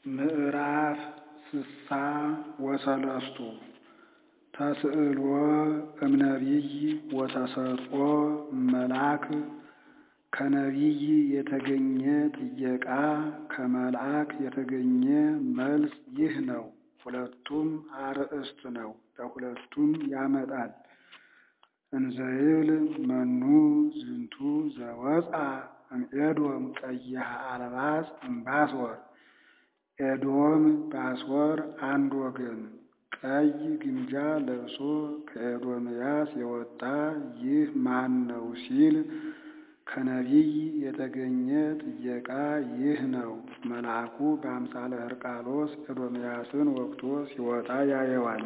ምዕራፍ ስሳ ወሰለስቱ ተስእሎ እምነቢይ ወተሰጥኦ እመልአክ ከነቢይ የተገኘ ጥየቃ ከመልአክ የተገኘ መልስ ይህ ነው። ሁለቱም አርእስት ነው፣ ለሁለቱም ያመጣል። እንዘይብል መኑ ዝንቱ ዘወፃ እምኤዶም ቀይሐ አልባስ እምባሶር ኤዶም ባሶር አንድ ወገን ቀይ ግምጃ ለብሶ ከኤዶምያስ የወጣ ይህ ማን ነው ሲል ከነቢይ የተገኘ ጥየቃ ይህ ነው። መልአኩ በአምሳለ ሕርቃሎስ ኤዶምያስን ወግቶ ሲወጣ ያየዋል።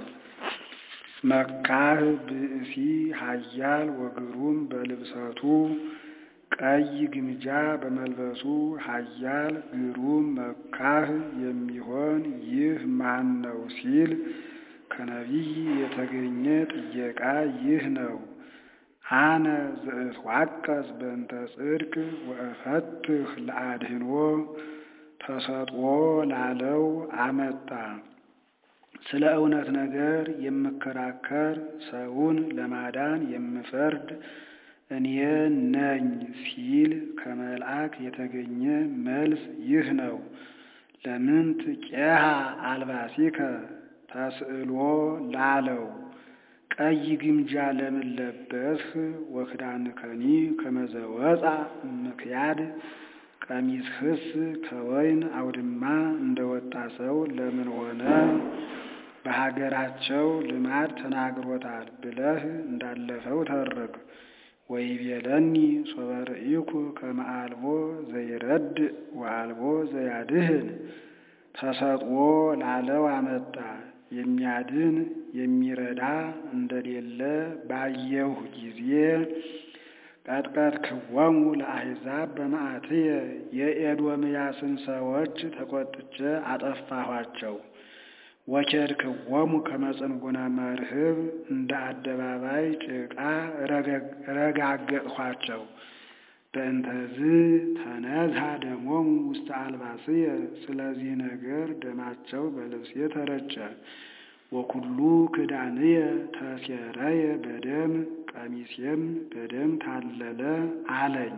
መካህ ብእሲ ኃያል ወግሩም በልብሰቱ ቀይ ግምጃ በመልበሱ ኃያል ግሩም መካህ የሚሆን ይህ ማን ነው ሲል ከነቢይ የተገኘ ጥየቃ ይህ ነው። አነ ዘእትዋቀስ በእንተ ጽድቅ ወእፈትህ ለአድህኖ ተሰጥኦ ላለው አመጣ። ስለ እውነት ነገር የምከራከር ሰውን ለማዳን የምፈርድ እኔ ነኝ ሲል ከመልአክ የተገኘ መልስ ይህ ነው። ለምንት ቄሃ አልባሲከ ተስእሎ ላለው ቀይ ግምጃ ለምን ለበስህ? ወክዳንከኒ ከመዘወፃ ምክያድ ቀሚስህስ ከወይን አውድማ እንደወጣ ሰው ለምን ሆነ? በሀገራቸው ልማድ ተናግሮታል ብለህ እንዳለፈው ተርክ። ወይቤለኒ ሶበ ርኢኩ ከመ አልቦ ዘይረድ ወአልቦ ዘያድህን ተሰጥኦ ላለው አመጣ። የሚያድን የሚረዳ እንደሌለ ባየሁ ጊዜ ቀጥቀጥክዎሙ ለአሕዛብ በመዓትየ የኤዶምያስን ሰዎች ተቆጥቼ አጠፋኋቸው። ወኬድክዎሙ ከመ ጽንጉነ መርህብ እንደ አደባባይ ጭቃ ረጋገጥኋቸው። በእንተዝ ተነዝሐ ደሞሙ ውስተ አልባስየ ስለዚህ ነገር ደማቸው በልብሴ ተረጨ። ወኩሉ ክዳንየ ተሴረየ በደም ቀሚሴም በደም ታለለ አለኝ።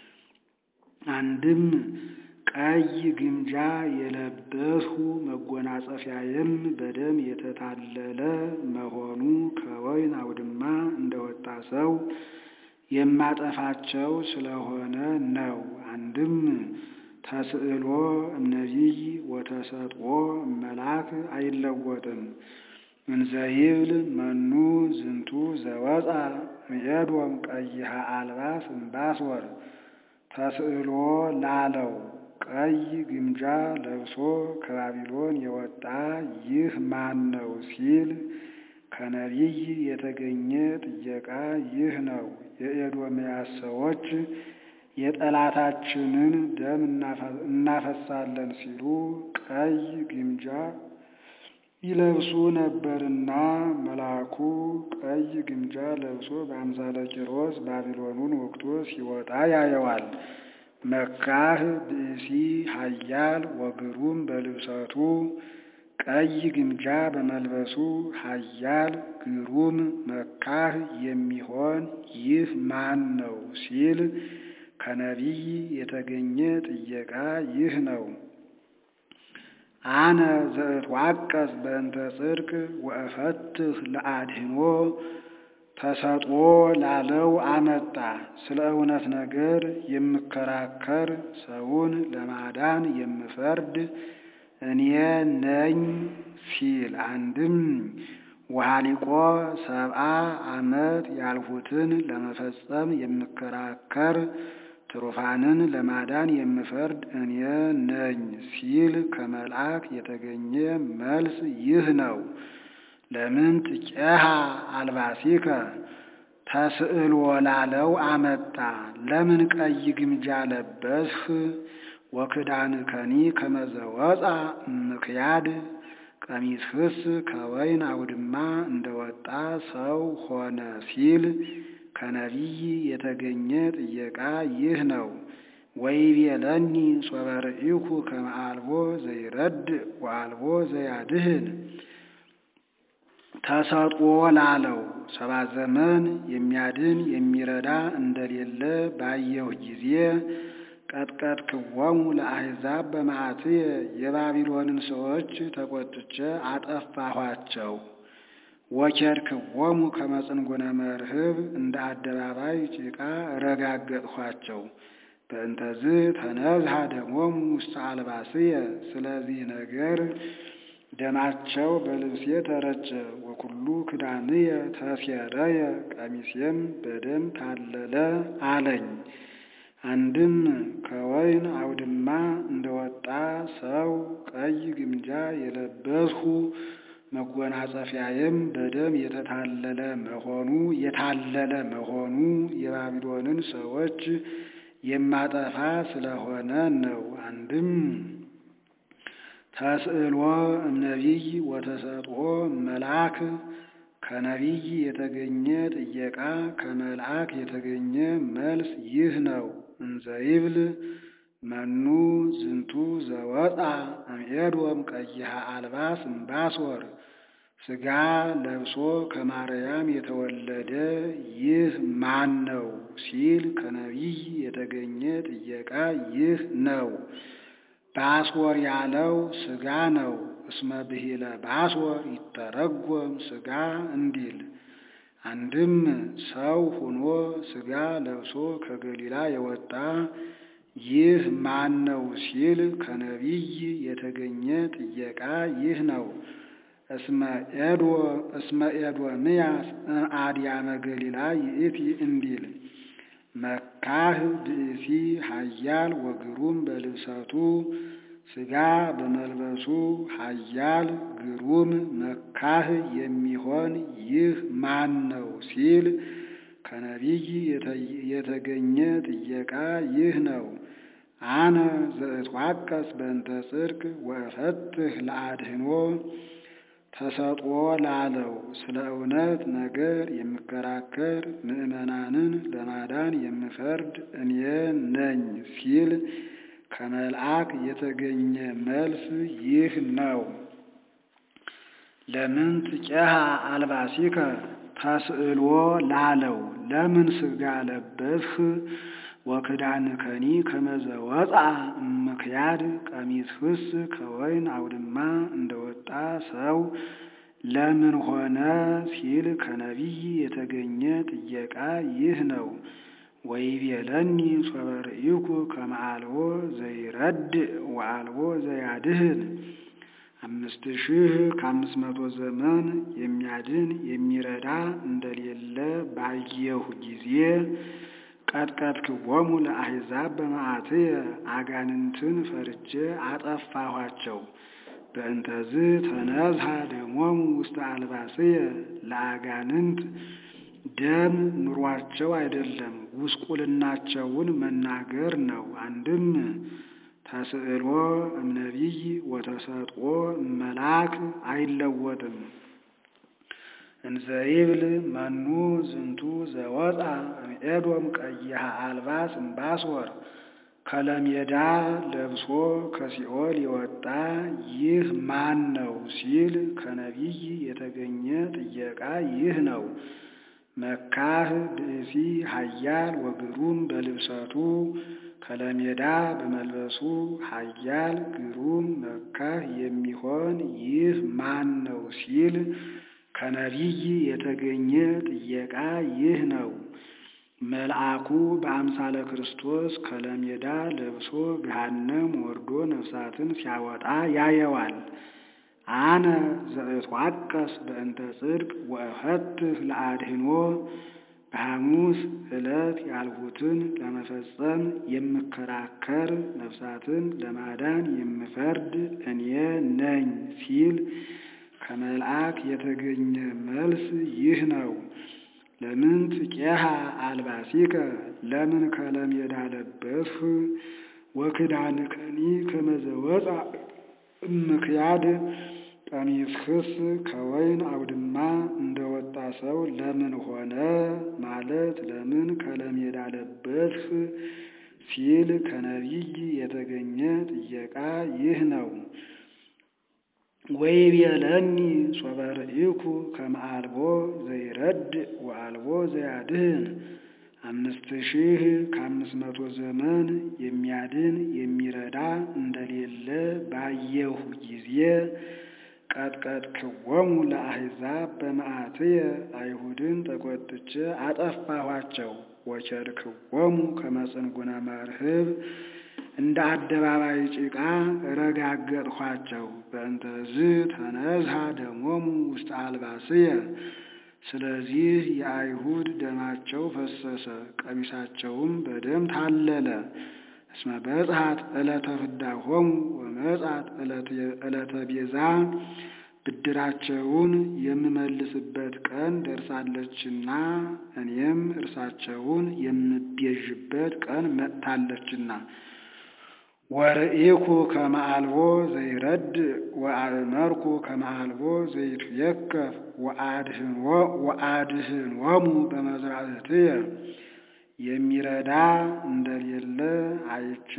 አንድም ቀይ ግምጃ የለበስሁ መጎናጸፊያዬም በደም የተታለለ መሆኑ ከወይን አውድማ እንደወጣ ሰው የማጠፋቸው ስለሆነ ነው። አንድም ተስእሎ እምነቢይ ወተሰጥኦ እመልአክ አይለወጥም። እንዘይብል መኑ ዝንቱ ዘወፃ እምኤዶም ቀይሐ አልባስ እምባሶር ተስእሎ ላለው ቀይ ግምጃ ለብሶ ከባቢሎን የወጣ ይህ ማን ነው ሲል ከነቢይ የተገኘ ጥየቃ ይህ ነው። የኤዶምያስ ሰዎች የጠላታችንን ደም እናፈሳለን ሲሉ ቀይ ግምጃ ይለብሱ ነበርና መልአኩ ቀይ ግምጃ ለብሶ በአምሳለ ቂሮስ ባቢሎኑን ወግቶ ሲወጣ ያየዋል። መካህ ብእሲ ኃያል ወግሩም በልብሰቱ ቀይ ግምጃ በመልበሱ ኃያል ግሩም መካህ የሚሆን ይህ ማን ነው ሲል ከነቢይ የተገኘ ጥየቃ ይህ ነው። አነ ዘእትዋቀስ በእንተ ጽድቅ ወእፈትህ ለአድህኖ ተሰጥኦ ላለው አመጣ። ስለ እውነት ነገር የምከራከር ሰውን ለማዳን የምፈርድ እኔ ነኝ ሲል አንድም ወሃሊቆ ሰብአ ዓመት ያልሁትን ለመፈጸም የምከራከር ትሩፋንን ለማዳን የምፈርድ እኔ ነኝ ሲል ከመልአክ የተገኘ መልስ ይህ ነው። ለምን ትቄሃ አልባሲከ ተስእሎ ላለው አመጣ። ለምን ቀይ ግምጃ ለበስህ? ወክዳንከኒ ከመ ዘወፃ ምክያድ ቀሚስህስ ከወይን አውድማ እንደወጣ ሰው ሆነ ሲል ከነቢይ የተገኘ ጥየቃ ይህ ነው። ወይቤለኒ ሶበ ርኢኩ ከመ አልቦ ዘይረድእ ወአልቦ ዘያድህን ተሰጥኦ ላለው ሰባ ዘመን የሚያድን የሚረዳ እንደሌለ ባየሁ ጊዜ ቀጥቀጥክዎሙ ለአሕዛብ በመዓትየ የባቢሎንን ሰዎች ተቆጥቼ አጠፋኋቸው። ወኬድክዎሙ ከመ ጽንጉነ መርህብ እንደ አደባባይ ጭቃ ረጋገጥኋቸው። በእንተዝ ተነዝሐ ደሞሙ ውስተ አልባስየ ስለዚህ ነገር ደማቸው በልብሴ ተረጨ። ወኩሉ ክዳንየ ተሴረየ ቀሚሴም በደም ታለለ አለኝ። አንድም ከወይን አውድማ እንደወጣ ሰው ቀይ ግምጃ የለበስሁ መጎናጸፊያዬም በደም የተታለለ መሆኑ የታለለ መሆኑ የባቢሎንን ሰዎች የማጠፋ ስለሆነ ነው። አንድም ተስዕሎ እምነቢይ ወተሰጥኦ መልአክ ከነቢይ የተገኘ ጥየቃ ከመልአክ የተገኘ መልስ ይህ ነው። እንዘይብል መኑ ዝንቱ ዘወጣ እምኤዶም ቀይሐ አልባስ እምባሶር ሥጋ ለብሶ ከማርያም የተወለደ ይህ ማን ነው ሲል ከነቢይ የተገኘ ጥየቃ ይህ ነው። ባሶር ያለው ሥጋ ነው። እስመ ብሂለ ባሶር ይተረጎም ሥጋ እንዲል አንድም ሰው ሆኖ ሥጋ ለብሶ ከገሊላ የወጣ ይህ ማን ነው ሲል ከነቢይ የተገኘ ጥየቃ ይህ ነው። እስመ ኤዶምያስ አድያመ ገሊላ ይእቲ እንዲል መካህ ብእሲ ኃያል ወግሩም በልብሰቱ ሥጋ በመልበሱ ኃያል ግሩም መካህ የሚሆን ይህ ማን ነው ሲል ከነቢይ የተገኘ ጥየቃ ይህ ነው። አነ ዘእትዋቀስ በእንተ ጽድቅ ወእፈትህ ለአድህኖ ተሰጥኦ ላለው ስለ እውነት ነገር የምከራከር ምዕመናንን ለማዳን የምፈርድ እኔ ነኝ ሲል ከመልአክ የተገኘ መልስ ይህ ነው። ለምን ትቄሃ አልባሲከ ተስዕሎ ላለው ለምን ሥጋ ለበስህ ወክዳንከኒ ከመዘ ወፃ እምክያድ ቀሚስህስ ከወይን አውድማ እንደወጣ ሰው ለምን ሆነ ሲል ከነቢይ የተገኘ ጥየቃ ይህ ነው። ወይቤለኒ ሶበ ርኢኩ ከመ አልቦ ዘይረድእ ወአልቦ ዘያድህን አምስት ሺህ ከአምስት መቶ ዘመን የሚያድን የሚረዳ እንደሌለ ባየሁ ጊዜ ቀጥቀጥክዎሙ ለአሕዛብ በመዓትየ አጋንንትን ፈርጄ አጠፋኋቸው። በእንተዝ ተነዝሐ ደሞሙ ውስተ አልባስየ ለአጋንንት ደም ኑሯቸው አይደለም ጉስቁልናቸውን መናገር ነው። አንድም ተስዕሎ እምነቢይ ወተሰጥኦ እመላክ አይለወጥም። እንዘይብል መኑ ዝንቱ ዘወፃ እምኤዶም ቀይሐ አልባስ እምባሶር ከለሜዳ ለብሶ ከሲኦል የወጣ ይህ ማን ነው ሲል ከነቢይ የተገኘ ጥየቃ ይህ ነው። መካህ ብእሲ ኃያል ወግሩም በልብሰቱ ከለሜዳ በመልበሱ ኃያል ግሩም መካህ የሚሆን ይህ ማን ነው ሲል ከነቢይ የተገኘ ጥየቃ ይህ ነው። መልአኩ በአምሳለ ክርስቶስ ከለሜዳ ለብሶ ገሃነም ወርዶ ነፍሳትን ሲያወጣ ያየዋል። አነ ዘእትዋቀስ በእንተ ጽድቅ ወእፈትህ ለአድህኖ በሐሙስ ዕለት ያልሁትን ለመፈጸም የምከራከር ነፍሳትን ለማዳን የምፈርድ እኔ ነኝ ሲል ከመልአክ የተገኘ መልስ ይህ ነው። ለምን ትቄሃ አልባሲከ ለምን ከለሜዳ ለበስህ ወክዳንከኒ ከመዘ ወፃ እምክያድ ቀሚስህስ ከወይን አውድማ እንደወጣ ሰው ለምን ሆነ ማለት ለምን ከለሜዳ ለበስህ ሲል ከነቢይ የተገኘ ጥየቃ ይህ ነው። ወይቤለኒ ሶበ ርኢኩ ከመ አልቦ ዘይረድ ወአልቦ ዘያድህን አምስት ሺህ ከአምስት መቶ ዘመን የሚያድን የሚረዳ እንደሌለ ባየሁ ጊዜ ቀጥቀጥክዎሙ ለአሕዛብ በመዓትየ አይሁድን ተቆጥቼ አጠፋኋቸው። ወቸርክዎሙ ከመ ጽንጉነ መርህብ እንደ አደባባይ ጭቃ ረጋገጥኋቸው። በእንተዝ ተነዝሃ ደሞሙ ውስተ አልባስየ ስለዚህ የአይሁድ ደማቸው ፈሰሰ፣ ቀሚሳቸውም በደም ታለለ። እስመ በጽሐት ዕለተ ፍዳሆሙ ወመጽአት ዕለተ ቤዛ ብድራቸውን የምመልስበት ቀን ደርሳለችና እኔም እርሳቸውን የምቤዥበት ቀን መጥታለችና። ወርኢኩ ከመ አልቦ ዘይረድ ወአእመርኩ ከመ አልቦ ዘይትየከፍ ወአድህንዎሙ በመዝራእትየ የሚረዳ እንደሌለ አይቼ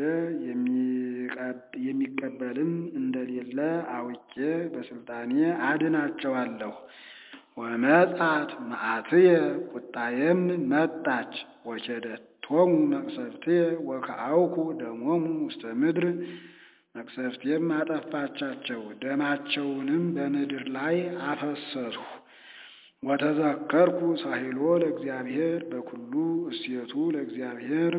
የሚቀበልም እንደሌለ አውቄ በስልጣኔ አድናቸዋለሁ። ወመጽአት መዓትየ ቁጣዬም መጣች። ወኬደቶሙ መቅሰፍትየ ወከአውኩ ደሞሙ ውስተ ምድር መቅሰፍቴም አጠፋቻቸው፣ ደማቸውንም በምድር ላይ አፈሰስሁ። ወተዘከርኩ ሳሂሎ ለእግዚአብሔር በኩሉ እሴቱ ለእግዚአብሔር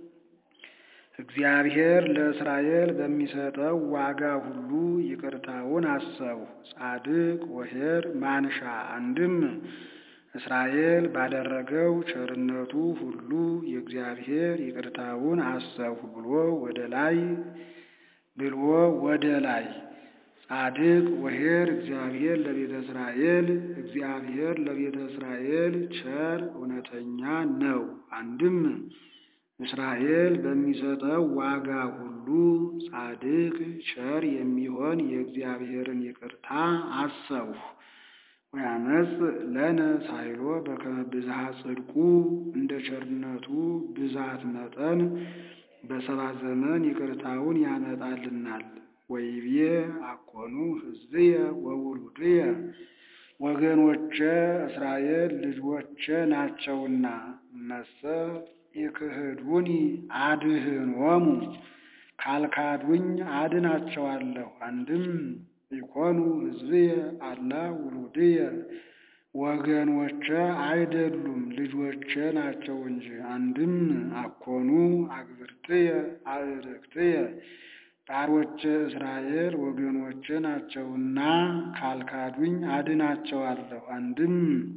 እግዚአብሔር ለእስራኤል በሚሰጠው ዋጋ ሁሉ ይቅርታውን አሰብሁ። ጻድቅ ወኄር ማንሻ አንድም እስራኤል ባደረገው ቸርነቱ ሁሉ የእግዚአብሔር ይቅርታውን አሰብሁ ብሎ ወደ ላይ ብሎ ወደ ላይ ጻድቅ ወኄር እግዚአብሔር ለቤተ እስራኤል እግዚአብሔር ለቤተ እስራኤል ቸር እውነተኛ ነው። አንድም እስራኤል በሚሰጠው ዋጋ ሁሉ ጻድቅ ቸር የሚሆን የእግዚአብሔርን ይቅርታ አሰብሁ። ወያመጽ ለነ ሳይሎ በከመ ብዝሃ ጽድቁ እንደ ቸርነቱ ብዛት መጠን በሰባ ዘመን ይቅርታውን ያመጣልናል። ወይቤ አኮኑ ሕዝብየ ወውሉድየ ወገኖቼ እስራኤል ልጆቼ ናቸውና መሰ ይክህዱኒ አድህኖሙ ካልካዱኝ አድናቸዋለሁ። አንድም ይኮኑ ሕዝብየ አላ ውሉድየ ወገኖቼ አይደሉም ልጆቼ ናቸው እንጂ። አንድም አኮኑ አግብርትየ አእርክትየ ባሮቼ እስራኤል ወገኖቼ ናቸውና ካልካዱኝ አድናቸዋለሁ። አንድም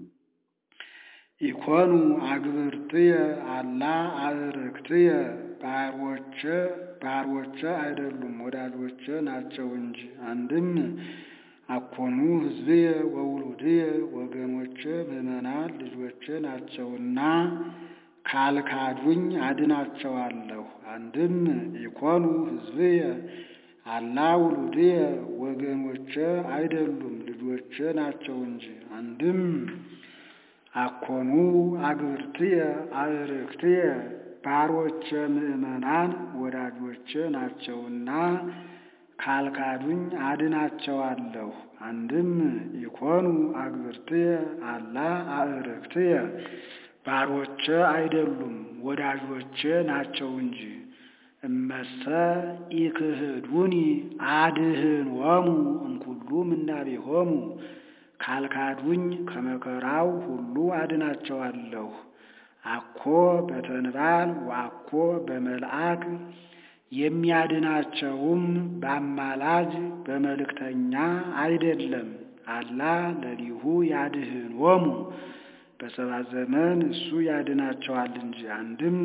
ኢኮኑ አግብርትየ አላ አእርክትየ ባሮቼ ባሮቼ አይደሉም ወዳጆቼ ናቸው እንጂ። አንድም አኮኑ ሕዝብየ ወውሉድየ ወገኖቼ ምዕመናን ልጆቼ ናቸውና ካልካዱኝ አድናቸዋለሁ። አንድም ኢኮኑ ሕዝብየ አላ ውሉድየ ወገኖቼ አይደሉም ልጆቼ ናቸው እንጂ። አንድም አኮኑ አግብርትየ አእርክትየ ባሮቼ ምዕመናን ወዳጆቼ ናቸውና ካልካዱኝ አድናቸዋለሁ። አንድም ኢኮኑ አግብርትየ አላ አእርክትየ ባሮቼ አይደሉም ወዳጆቼ ናቸው እንጂ። እመሰ ኢክህዱኒ አድህኖሙ እምኩሉ ምናቤሆሙ ካልካዱኝ ከመከራው ሁሉ አድናቸዋለሁ። አኮ በተንባል ወአኮ በመልአክ የሚያድናቸውም በአማላጅ በመልእክተኛ አይደለም። አላ ለሊሁ ያድህኖሙ በሰባት ዘመን እሱ ያድናቸዋል እንጂ። አንድም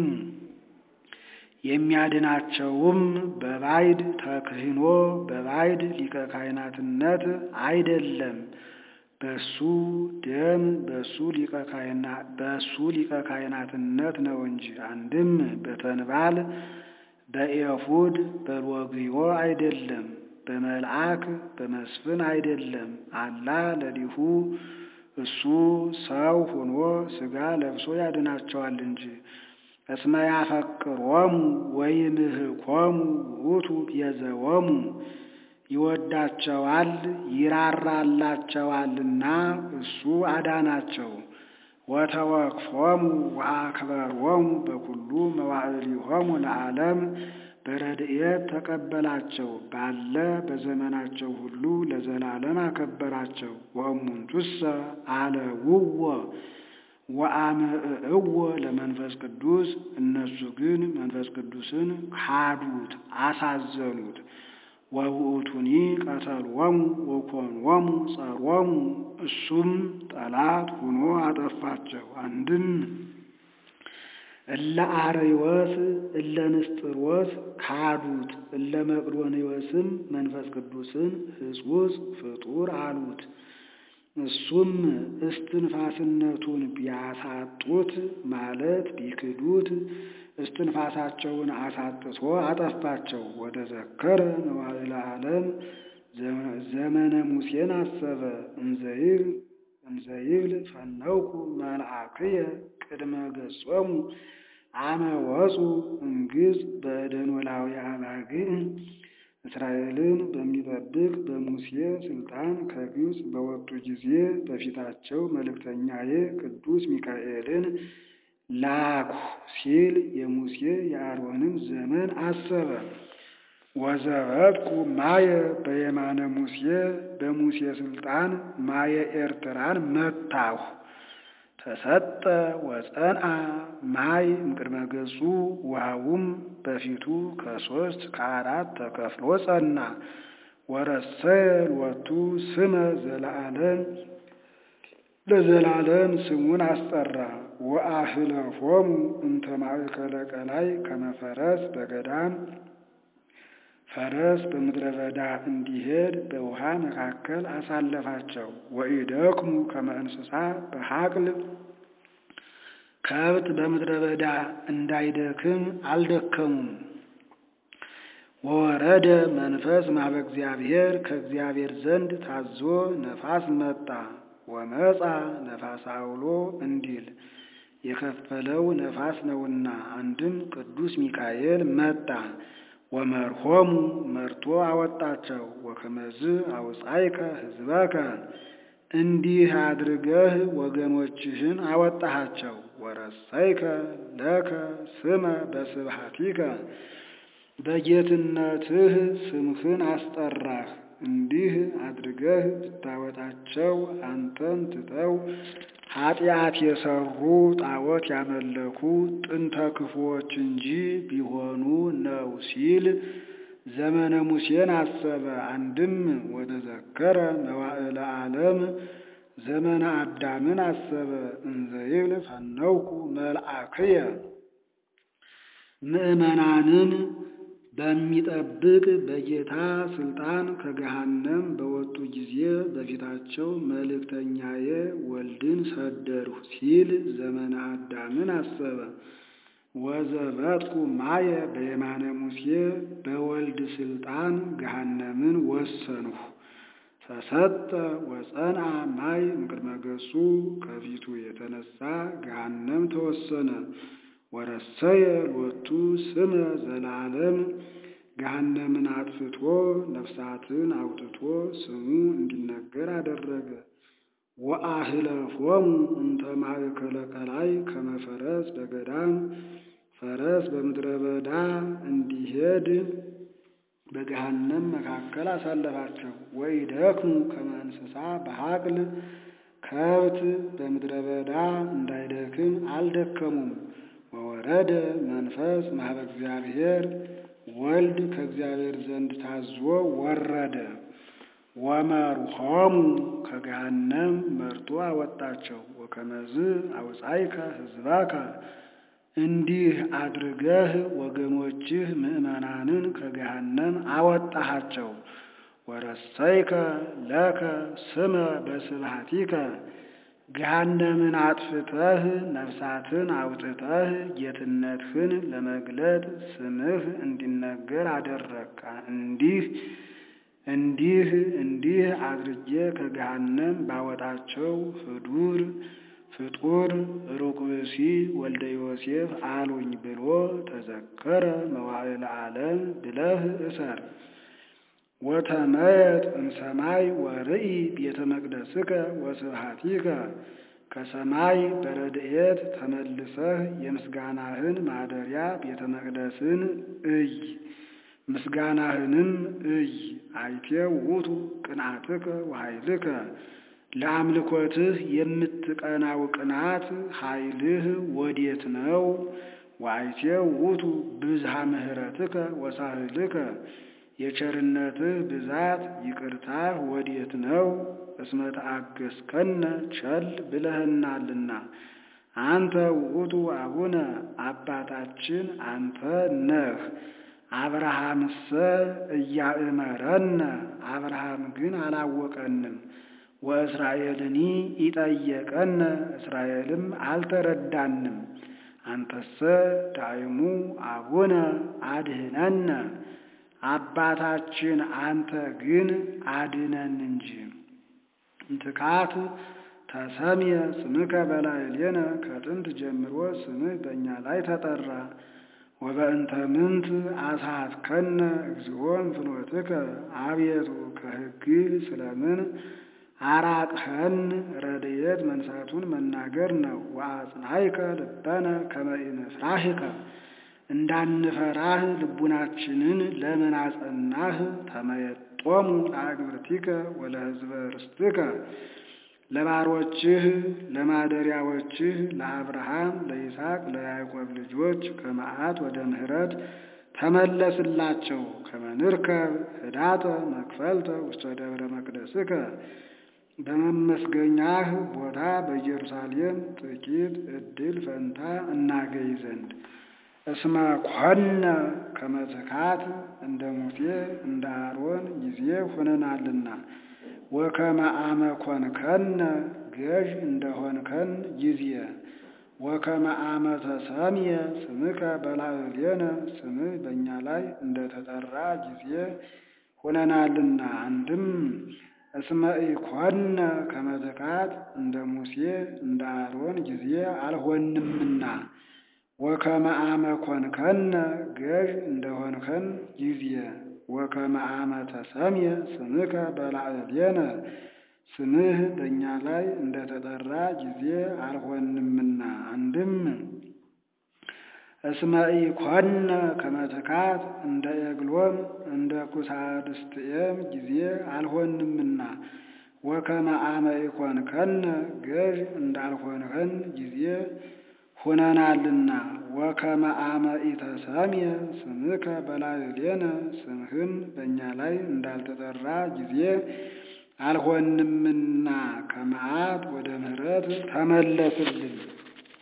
የሚያድናቸውም በባዕድ ተክህኖ በባዕድ ሊቀ ካህናትነት አይደለም። በሱ ደም በሱ ሊቀ ካህናት በሱ ሊቀ ካህናትነት ነው እንጂ። አንድም በተንባል በኤፉድ በሎግዮ አይደለም። በመልአክ በመስፍን አይደለም። አላ ለሊሁ እሱ ሰው ሆኖ ሥጋ ለብሶ ያድናቸዋል እንጂ። እስመ ያፈቅሮሙ ወይምህኮሙ ውእቱ ቤዘወሙ ይወዳቸዋል ይራራላቸዋልና እሱ አዳናቸው። ወተወክፎሙ ወአክበሮሙ በኩሉ መዋዕሊሆሙ ለዓለም በረድኤት ተቀበላቸው ባለ በዘመናቸው ሁሉ ለዘላለም አከበራቸው። ወእሙንቱሰ አለውዎ ወአምዕእዎ ለመንፈስ ቅዱስ እነሱ ግን መንፈስ ቅዱስን ካዱት፣ አሳዘኑት። ወውእቱኒ ቀተልዎሙ ወኮንዎሙ ጸሮሙ እሱም ጠላት ሆኖ አጠፋቸው። አንድም እለ አርዮስ እለ ንስጥሮስ ካዱት፣ እለ መቅዶንዮስም መንፈስ ቅዱስን ሕጹጽ ፍጡር አሉት። እሱም እስትንፋስነቱን ቢያሳጡት ማለት ቢክዱት እስትንፋሳቸውን አሳጥቶ አጠፋቸው። ወደ ዘከረ መዋዕለ ዓለም ዘመነ ሙሴን አሰበ እንዘይብል እንዘይብል ፈነውኩ መልአክየ ቅድመ ገጾሙ አመ ወፁ እምግብፅ በእደኖላዊ አባግዕ እስራኤልን በሚጠብቅ በሙሴ ስልጣን ከግብፅ በወጡ ጊዜ በፊታቸው መልእክተኛዬ ቅዱስ ሚካኤልን ላኩ ሲል የሙሴ የአሮንን ዘመን አሰበ። ወዘበጥኩ ማየ በየማነ ሙሴ በሙሴ ስልጣን ማየ ኤርትራን መታሁ። ተሰጠ ወጸንአ ማይ እምቅድመ ገጹ ውሃውም በፊቱ ከሶስት ከአራት ተከፍሎ ጸና። ወረሰየ ሎቱ ስመ ዘለዓለም ለዘላለም ስሙን አስጠራ። ወአህለፎሙ እንተ ማእከለ ቀላይ ከመፈረስ በገዳም ፈረስ በምድረ በዳ እንዲሄድ በውሃ መካከል አሳለፋቸው። ወኢደክሙ ከመ እንስሳ በሐቅል ከብት በምድረ በዳ እንዳይደክም አልደከሙም። ወወረደ መንፈስ ማበ እግዚአብሔር ከእግዚአብሔር ዘንድ ታዞ ነፋስ መጣ። ወመጻ ነፋስ አውሎ እንዲል የከፈለው ነፋስ ነውና፣ አንድም ቅዱስ ሚካኤል መጣ። ወመርሆሙ መርቶ አወጣቸው። ወከመዝ አውፃይከ ሕዝበከ እንዲህ አድርገህ ወገኖችህን አወጣሃቸው። ወረሰይከ ለከ ስመ በስብሐቲከ በጌትነትህ ስምህን አስጠራህ። እንዲህ አድርገህ ብታወጣቸው አንተን ትተው ኃጢአት የሰሩ ጣዖት ያመለኩ ጥንተ ክፉዎች እንጂ ቢሆኑ ነው ሲል ዘመነ ሙሴን አሰበ። አንድም ወደ ዘከረ መዋዕለ ዓለም ዘመነ አዳምን አሰበ። እንዘይብል ፈነውኩ መልአክየ ምእመናንን በሚጠብቅ በጌታ ስልጣን ከገሃነም በወጡ ጊዜ በፊታቸው መልእክተኛዬ ወልድን ሰደድሁ ሲል ዘመነ አዳምን አሰበ። ወዘበጥኩ ማየ በየማነ ሙሴ በወልድ ስልጣን ገሃነምን ወሰንሁ። ተሰጠ ወጸንአ ማይ እምቅድመ ገጹ ከፊቱ የተነሳ ገሃነም ተወሰነ። ወረሰየ ሎቱ ስመ ዘላለም ገሃነምን አጥፍቶ ነፍሳትን አውጥቶ ስሙ እንዲነገር አደረገ። ወአህለፎሙ እንተ ማእከለ ቀላይ ከመፈረስ በገዳም ፈረስ በምድረ በዳ እንዲሄድ በገሃነም መካከል አሳለፋቸው። ወኢደክሙ ከመ እንስሳ በሐቅል ከብት በምድረ በዳ እንዳይደክም አልደከሙም። ወወረደ መንፈስ ማህበ እግዚአብሔር ወልድ ከእግዚአብሔር ዘንድ ታዞ ወረደ። ወመርሆሙ ከገሃነም መርቶ አወጣቸው። ወከመዝ አውፃይከ ሕዝባከ እንዲህ አድርገህ ወገኖችህ ምዕመናንን ከገሃነም አወጣሃቸው። ወረሰይከ ለከ ስመ በስብሐቲከ ገሃነምን አጥፍተህ ነፍሳትን አውጥተህ ጌትነትህን ለመግለጥ ስምህ እንዲነገር አደረግካ። እንዲህ እንዲህ እንዲህ አድርጌ ከገሃነም ባወጣቸው ህዱር ፍጡር ሩቅ ብእሲ ወልደ ዮሴፍ አሉኝ ብሎ ተዘከረ መዋዕለ ዓለም ብለህ እሰር። ወተመየጥ እምሰማይ ወርኢ ቤተ መቅደስከ ወስብሐቲከ ከሰማይ በረድኤት ተመልሰህ የምስጋናህን ማደሪያ ቤተ መቅደስን እይ ምስጋናህንም እይ። አይቴ ውእቱ ቅንዓትከ ወኃይልከ ለአምልኮትህ የምትቀናው ቅናት ኃይልህ ወዴት ነው? ወአይቴ ውእቱ ብዝሃ ምሕረትከ ወሳህልከ የቸርነትህ ብዛት ይቅርታህ ወዴት ነው? እስመ ተአገሥከነ ቸል ብለህናልና። አንተ ውእቱ አቡነ አባታችን አንተ ነህ። አብርሃምሰ እያእመረነ አብርሃም ግን አላወቀንም። ወእስራኤልኒ ኢጠየቀነ እስራኤልም አልተረዳንም። አንተሰ ዳይሙ አቡነ አድህነነ አባታችን አንተ ግን አድነን እንጂ። እንትካት ተሰምየ ስምከ በላዕሌነ ከጥንት ጀምሮ ስምህ በእኛ ላይ ተጠራ። ወበእንተ ምንት አስሐትከነ እግዚኦ እምፍኖትከ አቤቱ ከሕግህ ስለምን አራቅኸን? ረድኤት መንሳቱን መናገር ነው። ወአጽናዕከ ልበነ ከመ ኢንፍራህከ እንዳንፈራህ ልቡናችንን ለምን አጸናህ? ተመየጦሙ ለአግብርቲከ ወለሕዝበ ርስትከ ለባሮችህ ለማደሪያዎችህ ለአብርሃም ለይስሐቅ ለያዕቆብ ልጆች ከመዓት ወደ ምሕረት ተመለስላቸው። ከመንርከብ ህዳተ መክፈልተ ውስተ ደብረ መቅደስከ በመመስገኛህ ቦታ በኢየሩሳሌም ጥቂት ዕድል ፈንታ እናገኝ ዘንድ እስመ ኮነ ከመ ትካት እንደ ሙሴ እንደ አሮን ጊዜ ሆነናልና ወከመ አመ ኮንከነ ገዥ እንደሆንከን ጊዜ ወከመ አመ ተሰምየ ስምከ በላዕሌነ ስምህ በእኛ ላይ እንደተጠራ ጊዜ ሆነናልና። አንድም እስመ ኢኮነ ከመ ትካት እንደ ሙሴ እንደ አሮን ጊዜ አልሆንምና ወከመ አመ ኮንከነ ገዥ እንደሆንከን ጊዜ ወከመ አመ ተሰምየ ስምከ በላዕሌነ ስምህ በእኛ ላይ እንደተጠራ ጊዜ አልሆንምና። አንድም እስመ ኢኮነ ከመ ትካት እንደ ኤግሎም እንደ ኩሳድስትኤም ጊዜ አልሆንምና ወከመ አመ ኢኮንከነ ገዥ እንዳልሆንከን ጊዜ ሆነናልና ወከመ አመ ኢተሰምየ ስምከ በላዕሌነ ስምህም በእኛ ላይ እንዳልተጠራ ጊዜ አልሆንምና ከመዓት ወደ ምሕረት ተመለስልን።